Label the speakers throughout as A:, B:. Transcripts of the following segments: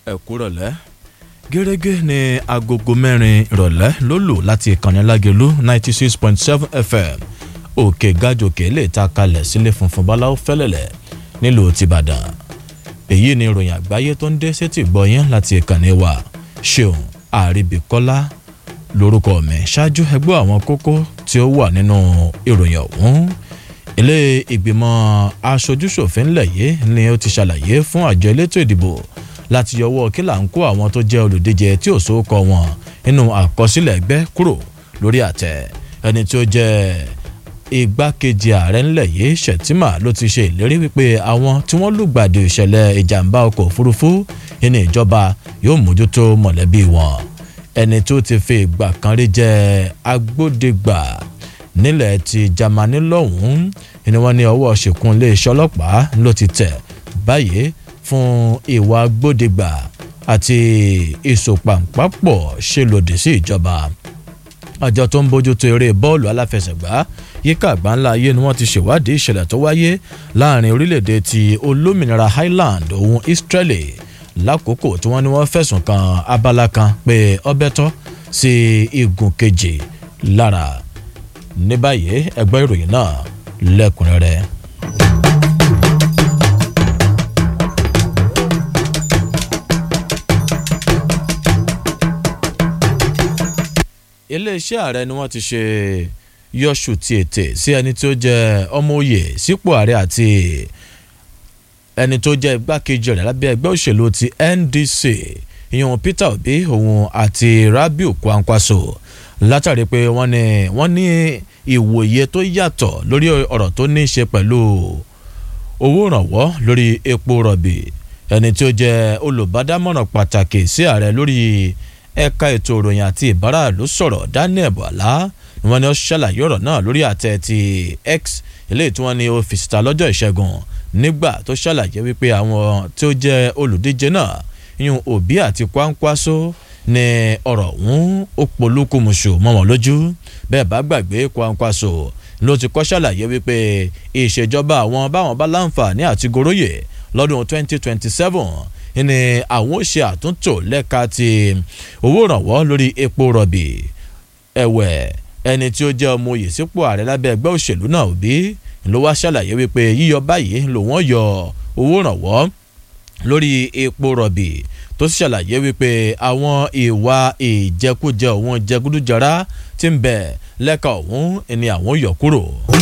A: ẹ kúrọ̀lẹ́ gẹ́gẹ́ ní agogo mẹ́rin ìrọ̀lẹ́ ló lò láti ìkànnì lágẹ̀lú ninety six point seven fm òkè gàjòkè lè ta kalẹ̀ sílé funfun báláwo fẹ́lẹ̀lẹ̀ nílùú tìbàdàn èyí ni ìròyìn àgbáyé tó ń dé sétí gbọ́yìn láti ìkànnì wa ṣeun àríbíkọ́lá lórúkọ mi ṣáájú ẹgbẹ́ àwọn kókó tí ó wà nínú ìròyìn ọ̀hún ilé ìgbìmọ̀ aṣojúṣòfin ńlẹ̀ yìí ni ó ti ṣàlàyé fún àjọ elétò ìdìbò láti yọwọ́ kí là ń kó àwọn tó jẹ́ olùdíje tí ò sókọ wọn nínú àkọsílẹ̀ ẹgbẹ́ kúrò lórí àtẹ ẹni tí ó jẹ́ igbákejì ààrẹ ńlẹ̀ yìí ṣètìmá ló ti ṣe ìlérí wípé àwọn tí wọ́n lùgbàdì ìṣẹ̀lẹ̀ ìjàmbá ọkọ̀ òfurufú nínú ìjọba yóò mójútó mọ̀lẹ́bí wọn ẹni tó ti fi ìgbà kan rí jẹ́ agbódegbà nílẹ̀ ti Jámánì lọ́hùn-ún ni wọ́n ní ọwọ́ ṣìkún iléeṣẹ́ ọlọ́pàá ló ti tẹ̀ báyìí fún ìwà agbódegbà àti ìsopàǹpàpọ̀ ṣe lòdì sí ìjọba àjọ tó ń bójútó eré bọ́ọ̀lù aláfẹsẹ̀gbá yíká àgbáńlá ayé ni wọ́n ti ṣèwádìí ìṣẹ̀lẹ̀ tó wáyé láàrin orílẹ̀-èdè ti olómìnira Highland òun Israeli lákòókò tí wọ́n ní wọ́n fẹ̀sùn kan abala kan pé ọbẹ̀ tọ́ sí igun kejì lára ní báyìí ẹgbẹ́ ìròyìn náà lẹ́kùnrẹ́rẹ́. iléeṣẹ́ ààrẹ ni wọ́n ti ṣe yọ̀ṣù ti ètè sí ẹni tó jẹ́ ọmọ òye sípò ààrẹ àti ẹni tó jẹ́ igbákejì rẹ̀ lábẹ́ ẹgbẹ́ òṣèlú ti NDC ìyẹn Peter Obi òun àti Rabiu Kwankwaso látàrí pé wọ́n ní wọ́n ní ìwòye tó yàtọ̀ lórí ọ̀rọ̀ tó ní í ṣe pẹ̀lú owó ìrànwọ́ lórí epo rọ̀bì ẹni tí ó jẹ́ olùbádámọ̀ràn pàtàkì sí ààrẹ lórí ẹ̀ka ètò ìròyìn àti ìbáraàlú sọ̀rọ̀ Daniel Bwala ni wọ́n ní ó ṣàlàyé ọ̀rọ̀ náà lórí àtẹ ti X eléyìí tí wọ́n ní ó fi síta lọ́jọ́ ìṣẹ́gun nígbà tó ṣàlàyé wípé àwọn tí ó jẹ́ olùdíje náà yún Obi àti Kwankwaso ní ọ̀rọ̀ ọ̀hún ó polúkúmuṣù mọ́ wọn lójú bẹ́ẹ̀ bá gbàgbé Kwankwaso ló ti kọ́ ṣàlàyé wípé ìṣèjọba àwọn báwọn bá láǹfààní àti goróyè lọ́dún 2027 ní àwọn ó ṣe àtúntò lẹ́ka ti owó ìrànwọ́ lórí epo rọ̀bì ẹ̀wẹ̀ ẹni tí ó jẹ́ ọmọ oyè sípò ààrẹ lábẹ́ ẹgbẹ́ òṣèlú náà Obi ló wá ṣàlàyé wípé yíyọ báyìí ló wọ́n yọ owó ìrànwọ́ lórí epo rọ̀bì tó sì ṣàlàyé wípé àwọn ìwà ìjẹkújẹ òun jẹgúdújẹrá tí ń bẹ lẹ́ka ọ̀hún ni àwọn yọ kúrò.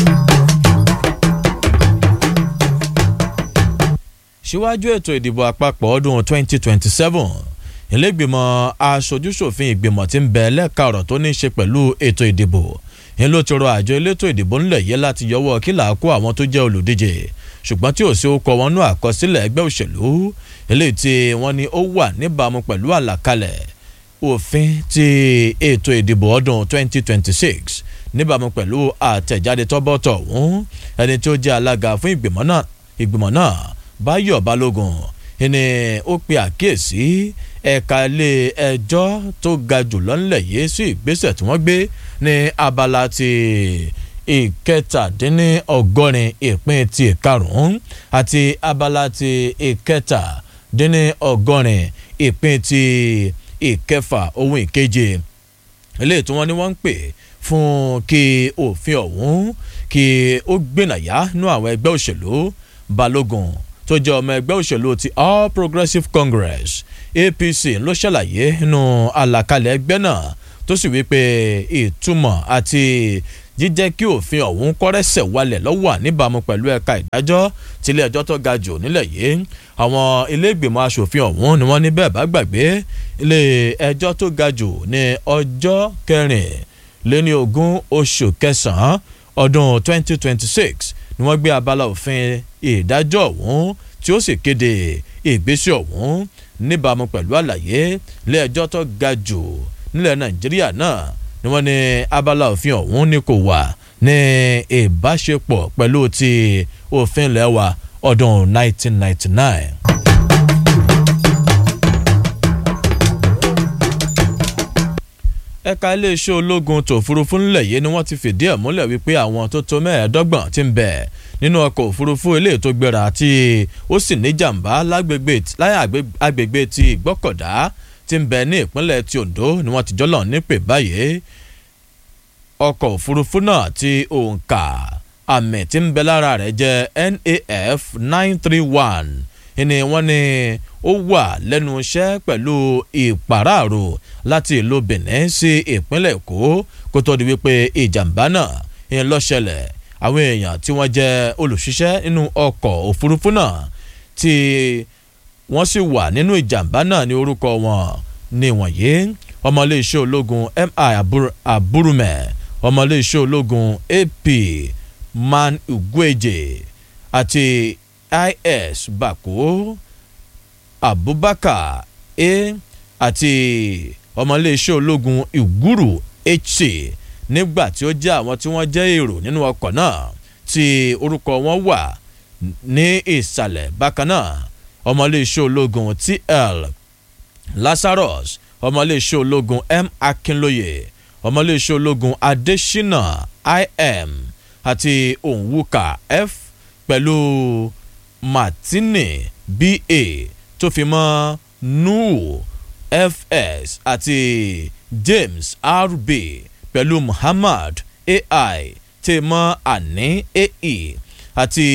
A: síwájú ètò ìdìbò àpapọ̀ ọdún 2027 ìlẹ́gbìmọ̀ aṣojúṣòfin ìgbìmọ̀ tí ń bẹ lẹ́ka ọ̀rọ̀ tó ní í ṣe pẹ̀lú ètò ìdìbò ń ló ti rọ àjọ elétò ìdìbò ńlẹ̀ yẹ láti yọwọ́ kílà kó àwọn tó jẹ́ olùdíje ṣùgbọ́n tí ò sí ó kọ wọn nú àkọsílẹ̀ ẹgbẹ́ òṣèlú eléyìí tí wọ́n ní ó wà níbàámu pẹ̀lú àlàkalẹ̀ òfin ti ètò ìdìbò ọdún 2026 níbàámu pẹ̀lú àtẹ̀jáde tọ́bọ̀tọ̀ ọ̀hún ẹni tó jẹ́ alága fún ìgbìmọ̀ náà ìgbìmọ̀ náà Báyọ̀ Balógun ni ó pe àkíyèsí ẹ̀ka ilé ẹjọ́ tó ga jùlọ ńlẹ̀ yìí sí ìgbésẹ̀ tí wọ́n gbé ní abala ti ìkẹtàdínníọgọ́rin ìpín ti ìkarùn-ún àti abala ti ìkẹtàdínníọgọ́rin ìpín ti ìkẹfà ohun ìkeje eléyìí tí wọ́n ní wọ́n ń pè fún kí òfin ọ̀hún kí ó gbìnàyà nú àwọn ẹgbẹ́ òṣèlú Balógun tó jẹ́ ọmọ ẹgbẹ́ òṣèlú ti All Progressives Congress APC ló ṣàlàyé nínú àlàkalẹ̀ ẹgbẹ́ náà tó sì wípé ìtumọ̀ àti jíjẹ́ kí òfin ọ̀hún kọ́rẹ́sẹ̀ wálẹ̀ lọ́wọ́ níbàámu pẹ̀lú ẹ̀ka ìdájọ́ tilé ẹjọ́ tó ga jù nílẹ̀ yìí àwọn ilé ìgbìmọ̀ asòfin ọ̀hún ni wọ́n ní bẹ́ẹ̀ bá gbàgbé ilé ẹjọ́ tó ga jù ní ọjọ́ kẹrìnléní ogún oṣù kẹsàn-án ọdún 2026 ni wọ́n gbé abala òfin ìdájọ́ ọ̀hún tí ó sì kéde ìgbésẹ̀ ọ̀hún níbàámu pẹ̀lú àlàyé ilé ẹjọ́ tó ga jù nílẹ̀ Nàìjíríà náà ni wọ́n ní abala òfin ọ̀hún ni kò wà ní ìbáṣepọ̀ pẹ̀lú ti òfin ilẹ̀ wa ọdún 1999. ẹ̀ka iléeṣẹ́ ológun tòfurufú ńlẹ̀ yìí ni wọ́n ti fìdí ẹ̀ múlẹ̀ wípé àwọn tó tó mẹ́ẹ̀ẹ́dọ́gbọ̀n ti ń bẹ nínú ọkọ̀ òfurufú eléyìí tó gbéra tí ó sì ní jàǹbá lágbègbè láyà agbègbè ti ìgbọ́kọ̀dá tí ń bẹ ní ìpínlẹ̀ ti Ondo ni wọ́n ti jọ́lọ̀ nípè báyìí ọkọ̀ òfurufú náà ti òǹkà àmì tí ń bẹ lára rẹ̀ jẹ́ NAF nine three one ni wọ́n ní ó wà lẹ́nu iṣẹ́ pẹ̀lú ìpàráàrò láti ìlú Benin sí ìpínlẹ̀ Èkó kó tó di wípé ìjàmbá náà ń lọ ṣẹlẹ̀ àwọn èèyàn tí wọ́n jẹ́ olùṣiṣẹ́ nínú ọkọ̀ òfurufú náà tí wọ́n sì wà nínú ìjàmbá náà ní orúkọ wọn ní wọ̀nyí ọmọléeṣẹ́ ológun mi aburume ọmọléeṣẹ́ ológun ap man ugweje àti is bako abubakar a àti ọmọléeṣẹ́ ológun ìgúrù hc nígbà tí ó jẹ́ àwọn tí wọ́n jẹ́ èrò nínú ọkọ̀ náà tí orúkọ wọn wà ní ìsàlẹ̀ bákan náà ọmọléeṣẹ́ ológun tl lazarus ọmọléeṣẹ́ ológun m akínlóye ọmọléeṣẹ́ ológun adésínà im àti òǹwùkà f pẹ̀lú martini ba tó fi mọ́ nuhu fs àti james rb pẹ̀lú muhammad ai tí mọ́ àní ae àti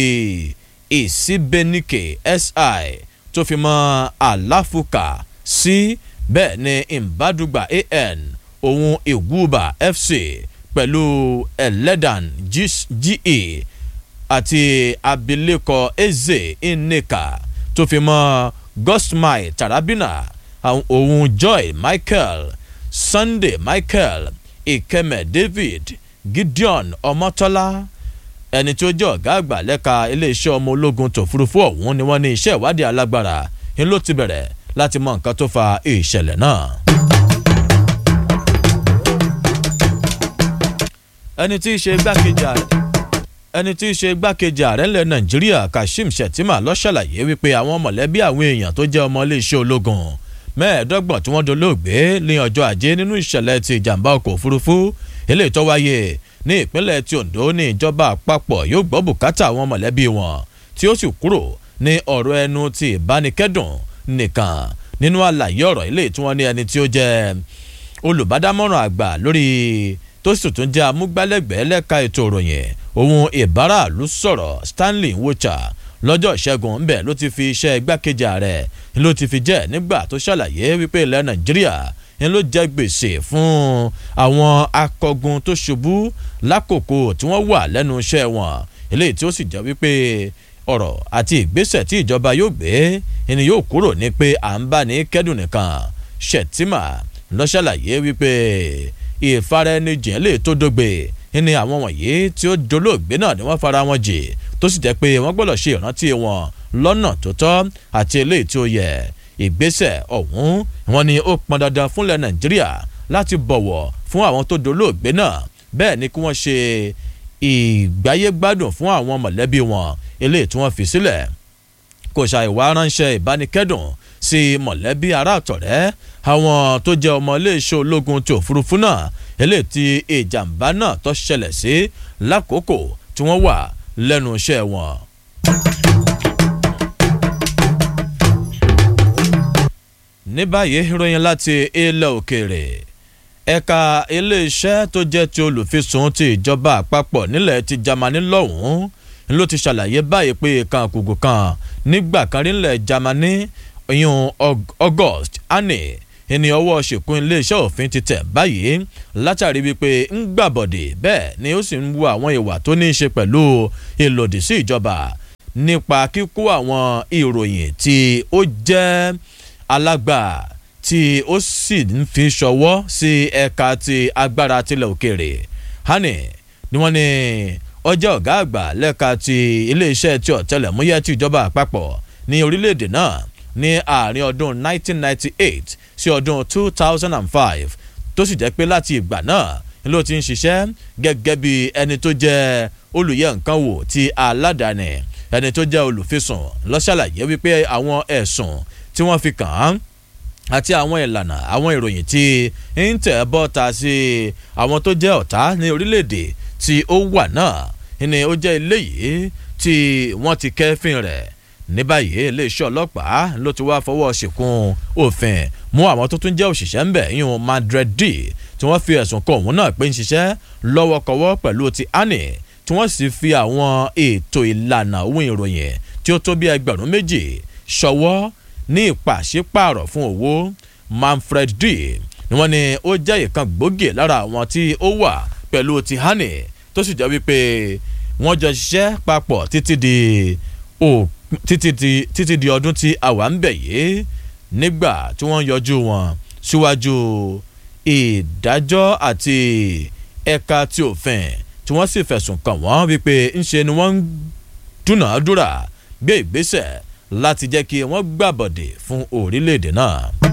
A: ìsíbẹ́nìkè si tó fi mọ́ àláfùkà sí bẹ́ẹ̀ ni ìbádùgbà an òun ìgúbà fc pẹ̀lú ẹlẹ́dàn ge àti abilékọ eze nneka tó fi mọ́ gosmai tarabina òun joy michael sunday michael ìkẹmẹ david gideon ọmọtọ́lá ẹni tí ó jẹ́ ọ̀gá àgbà lẹ́ka iléeṣẹ́ ọmọ ológun tòfurufú ọ̀hún ni wọ́n ní iṣẹ́ ìwádìí alágbára ń ló ti bẹ̀rẹ̀ láti mọ nǹkan tó fa ìṣẹ̀lẹ̀ náà. ẹni tí í ṣe igbákejì ààrẹ ẹni tí í ṣe igbákejì ààrẹ ńlẹ̀ nàìjíríà kashim shettima ló ṣàlàyé wípé àwọn mọ̀lẹ́bí àwọn èèyàn tó jẹ́ ọmọ iléeṣẹ́ ológun mẹ́ẹ̀ẹ́dọ́gbọ̀n tí wọ́n dolóògbé ní ọjọ́ ajé nínú ìṣẹ̀lẹ̀ ti ìjàmbá ọkọ̀ òfurufú eléyìí tó wáyé ní ìpínlẹ̀ ti Ondo ní ìjọba àpapọ̀ yóò gbọ́ bùkátà àwọn mọ̀lẹ́bí wọn tí ó sì kúrò ní ọ̀rọ̀ ẹnu ti ìbánikẹ́dùn nìkan nínú àlàyé ọ̀rọ̀ eléyìí tí wọ́n ní ẹni tí ó jẹ́ olùbádámọ̀ràn àgbà lórí tó sì tún jẹ́ amúgbálẹ́gbẹ̀ẹ́ lẹ́ka ètò ìròyìn òun ìbáraàlú sọ̀rọ̀ Stanley Nwocha lọ́jọ́ ìṣẹ́gun ńbẹ̀ ló ti fi iṣẹ́ igbákejì ààrẹ ló ti fi jẹ́ nígbà tó ṣàlàyé wípé ilẹ̀ Nàìjíríà ń ló jẹ́ gbèsè fún àwọn akọgun tó ṣubú lákòókò tí wọ́n wà lẹ́nu iṣẹ́ wọn eléyìí tí ó sì jẹ́ wípé ọ̀rọ̀ àti ìgbésẹ̀ tí ìjọba yóò gbé ẹni yóò kúrò ní pé à ń bá ní kẹ́dùn nìkan Shettima ló ṣàlàyé wípé ìfaraẹnijìn lè tó dógbe ní àwọn wọ̀nyí tí ó dolóògbé náà ni wọ́n fara wọn jì tó sì jẹ́ pé wọ́n gbọ́dọ̀ ṣe ìrántí wọn lọ́nà tó tọ́ àti eléyìí tí ó yẹ ìgbésẹ̀ ọ̀hún wọn ni ó pọn dandan fúnlẹ̀ nàìjíríà láti bọ̀wọ̀ fún àwọn tó dolóògbé náà bẹ́ẹ̀ ni kí wọ́n ṣe ìgbáyégbádùn fún àwọn mọ̀lẹ́bí wọn eléyìí tí wọ́n fi sílẹ̀ kò ṣàìwá ránṣẹ́ ìbánikẹ́dùn sí mọ̀lẹ́bí ará àtọ̀rẹ́ àwọn tó jẹ́ ọmọ iléeṣẹ́ ológun ti òfurufú náà eléyìí tí ìjàmbá náà tó ṣẹlẹ̀ sí lákòókò tí wọ́n wà lẹ́nu iṣẹ́ wọn. ní báyìí ìròyìn láti ilẹ̀ òkèèrè ẹ̀ka iléeṣẹ́ tó jẹ́ ti olùfisùn ti ìjọba àpapọ̀ nílẹ̀ ti Jámánì lọ́hùn-ún ló ti ṣàlàyé báyìí pé kan kùkù kan nígbà kan rí nílẹ̀ Jámánì ìyún August Anne ẹni ọwọ́ ṣèkún iléeṣẹ́ òfin ti tẹ̀ báyìí látàrí wípé ń gbàbọ̀dè bẹ́ẹ̀ ni ó sì ń wo àwọn ìwà tó ní í ṣe pẹ̀lú ìlòdì sí ìjọba nípa kíkó àwọn ìròyìn tí ó jẹ́ alágbà tí ó sì ń fi ṣọwọ́ sí ẹ̀ka ti agbára tilẹ̀ òkèèrè hani ni wọ́n ní ọjọ́ ọ̀gá àgbà lẹ́ka ti iléeṣẹ́ ti ọ̀tẹlẹ̀múyẹ́ ti ìjọba àpapọ̀ ní orílẹ̀-èdè náà ní àárín ọdún 1998 sí ọdún 2005 tó sì jẹ́ pé láti ìgbà náà ló ti ń ṣiṣẹ́ gẹ́gẹ́ bí ẹni tó jẹ́ olùyẹ̀ nǹkan wò ti aládàáni ẹni tó jẹ́ olùfisùn ló ṣàlàyé wípé àwọn ẹ̀sùn tí wọ́n fi kàn án àti àwọn ìlànà àwọn ìròyìn tí ń tẹ̀ bọ́ta sí àwọn tó jẹ́ ọ̀tá ní orílẹ̀-èdè tí ó wà náà ni ó jẹ́ eléyìí tí wọ́n ti kẹ́fìn rẹ̀ ní báyìí iléeṣẹ́ ọlọ́pàá ló ti wá fọwọ́ ṣìkún òfin mú àwọn tó tún jẹ́ òṣìṣẹ́ ńbẹ̀ yíyún madred d tí wọ́n fi ẹ̀sùn kan òun náà pé ń ṣiṣẹ́ lọ́wọ́kọwọ́ pẹ̀lú ti annie tí wọ́n sì fi àwọn ètò ìlànà ohun ìròyìn tí ó tó bí ẹgbẹ̀rún méjì ṣọwọ́ ní ìpàṣípààrọ̀ fún owó manfred d ni wọ́n ní ó jẹ́ ìkan gbòógì lára àwọn tí ó wà pẹ̀lú ti annie tó sì jẹ́ wípé wọ́n jọ ṣiṣẹ́ papọ̀ títí di òpin títí di títí di ọdún tí a wà ń bẹ̀ yìí nígbà tí wọ́n yọjú wọn síwájú ìdájọ́ àti ẹ̀ka tí òfin tí wọ́n sì fẹ̀sùn kàn wọ́n wípé ńṣe ni wọ́n ń dúnàádúrà gbé ìgbésẹ̀ láti jẹ́ kí wọ́n gbàbọ̀dè fún orílẹ̀-èdè náà.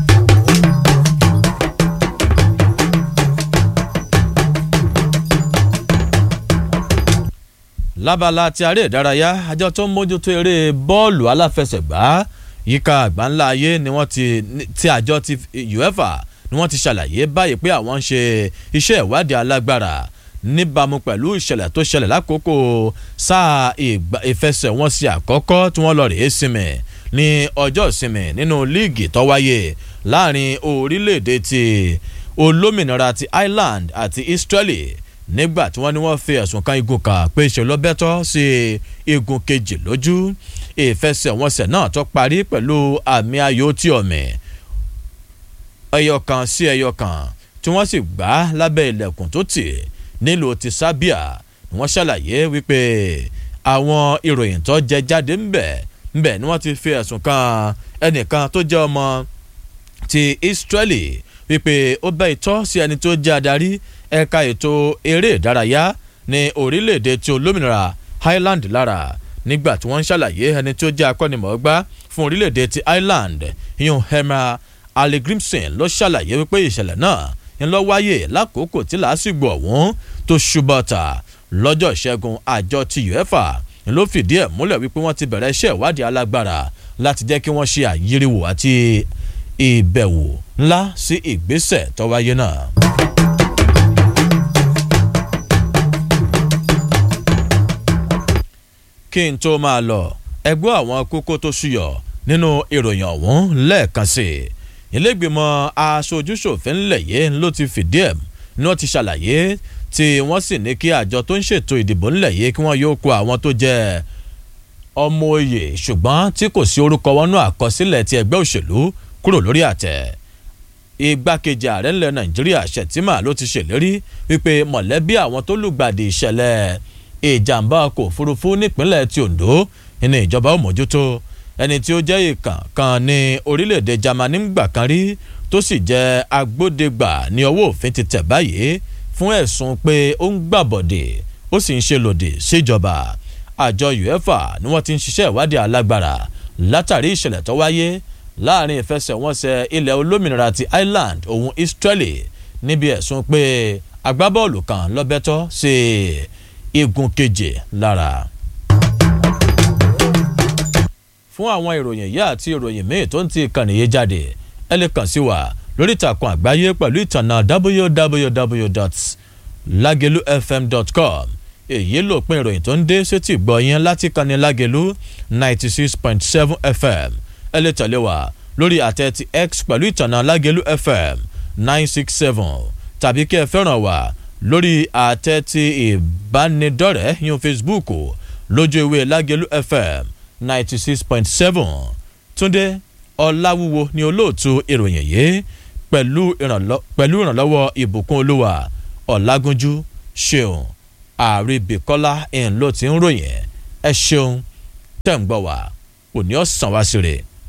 A: lábala ti aré ìdárayá àjọ tó ń mójútó eré bọ́ọ̀lù aláfẹsẹ̀gbá yíká àgbáńlá ayé ni wọ́n ti ti àjọ ti uefa ni wọ́n ti ṣàlàyé báyìí pé àwọn ń ṣe iṣẹ́ ìwádìí alágbára níbàámu pẹ̀lú ìṣẹ̀lẹ̀ tó ṣẹlẹ̀ lákòókò sáà ìfẹsẹ̀wọnsẹ̀ àkọ́kọ́ tí wọ́n lọ rèé sinmi ní ọjọ́ ìsinmi nínú líìgì tó wáyé láàrin orílẹ̀-èdè ti olómìnira ti ireland àti israeli nígbà tí wọ́n ní wọ́n fi ẹ̀sùn kan igun kan pé ṣe ló bẹ́tọ́ sí igun kejì lójú ìfẹsẹ̀wọnsẹ̀ náà tó parí pẹ̀lú àmì ayò tí ọ̀mì ẹyọ kan sí ẹyọ kan tí wọ́n sì gbá lábẹ́ ilẹ̀kùn tó tì nílùú ti sábíà ni wọ́n ṣàlàyé wípé àwọn ìròyìn tó jẹ jáde ńbẹ̀ ńbẹ̀ ni wọ́n ti fi ẹ̀sùn kan ẹnìkan tó jẹ́ ọmọ ti israeli wípé ó bẹ́ ìtọ́ sí ẹni tó jẹ́ adarí ẹ̀ka ètò eré ìdárayá ní orílẹ̀-èdè tí olómìnira highland lára nígbà tí wọ́n ń ṣàlàyé ẹni tó jẹ́ akọ́nimọ̀ọ́gbá fún orílẹ̀-èdè ti ireland yun hema allegrimson ló ṣàlàyé wípé ìṣẹ̀lẹ̀ náà ń lọ wáyé lákòókò tí làásìgbò ọ̀hún tó ṣubọ̀tà lọ́jọ́ ìṣẹ́gun àjọ ti uefa ló fìdí ẹ̀ múlẹ̀ wípé wọ́n ti bẹ̀rẹ̀ iṣẹ́ ìwádìí alágbára láti jẹ́ kí wọ́n ṣe àyíríwò àti ìbẹ̀wò ńlá sí ìgbésẹ̀ tó wáyé náà. kí n tó máa lọ ẹgbẹ́ àwọn kókó tó ṣúyọ nínú ìròyìn ọ̀hún lẹ́ẹ̀kan sí i ilégbèmọ̀ aṣojúṣòfin ńlẹ̀ yìí ló ti fìdí ẹ̀ ní wọ́n ti ṣàlàyé tí wọ́n sì ní kí àjọ tó ń ṣètò ìdìbò ńlẹ̀ yìí kí wọ́n yóò kó àwọn tó jẹ́ ọmọ oyè ṣùgbọ́n tí kò sí orúkọ wọn nú àkọsílẹ̀ ti ẹgbẹ́ òṣèlú kúrò lórí àtẹ igbákejì ààrẹ ńlẹ̀ nàìjíríà ṣètìmá ló ti ṣèlérí wípé mọ̀lẹ́bí àwọn tó lùgbàdì ìṣẹ̀lẹ̀ ìjàmbá ọkọ̀ òfurufú nípínlẹ̀ ti ondo ní ìjọba ó mójútó ẹni tí ó jẹ́ ìkàn kan ní orílẹ̀-èdè germany ńgbà kan rí tó sì jẹ́ agbódegbà ní ọwọ́ òfin ti tẹ̀ báyìí fún ẹ̀sùn pé ó ń gbàbọ̀dè ó sì ń ṣe lòdì síjọba àjọ uefa ni wọ́n ti ń ṣiṣẹ́ ìwádìí alágbára látàrí ìṣẹ̀lẹ̀ tó wáyé láàrin ìfẹsẹ̀wọnsẹ̀ ilẹ̀ olómìnira ti ireland òun israeli níbi ẹ̀sùn pé agbábọ́ọ̀lù kan lọ́bẹ̀tọ́ sí igun keje lára. fún àwọn ìròyìn yìí àti ìròyìn míì tó ń ti ìkànnì yìí jáde ẹ lè kàn sí wa lórí ìtàkùn àgbáyé pẹ̀lú ìtànà www.lagelufm.com èyí ló pin ìròyìn tó ń dé sétí ìgbọ́ yẹn láti kanni lágelu ninety six point seven fm ẹ lè tẹ̀lé wa lórí àtẹ ti x pẹ̀lú ìtànà lágelu fm nine six seven tàbí kí ẹ fẹ́ràn wa lórí àtẹ ti ìbánidọ́rẹ̀ẹ́ yín facebook lójú ewé lágelu fm ninety six point seven túndé ọ̀làwúwo ni olóòtú ìròyìn yìí pẹ̀lú ìrànlọ́wọ́ ìbùkún olúwa ọ̀làgúnjú ṣeun àríbìkọ́lá ẹ̀ ń lò tí ń ròyìn ẹ ṣeun tẹ̀ ń gbọ́ wá òní ọ̀sán wá sí rè